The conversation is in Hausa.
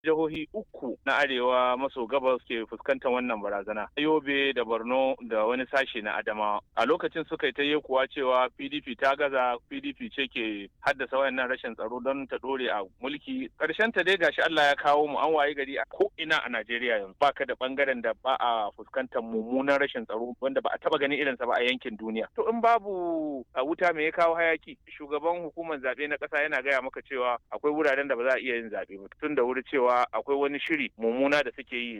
jihohi uku na arewa maso gabas ke fuskantar wannan barazana yobe da borno da wani sashe na adamawa a lokacin suka yi ta yi kuwa cewa pdp ta gaza pdp ce ke haddasa wayannan rashin tsaro don ta dore a mulki karshen ta dai gashi allah ya kawo mu an waye gari a ko ina a najeriya yanzu baka da bangaren da ba a fuskantar mummunan rashin tsaro wanda ba a taba ganin irinsa ba a yankin duniya to in babu a wuta me ya kawo hayaki shugaban hukumar zaɓe na ƙasa yana gaya maka cewa akwai wuraren da ba za a iya yin zaɓe ba tun da wuri cewa akwai wani shiri mummuna da suke yi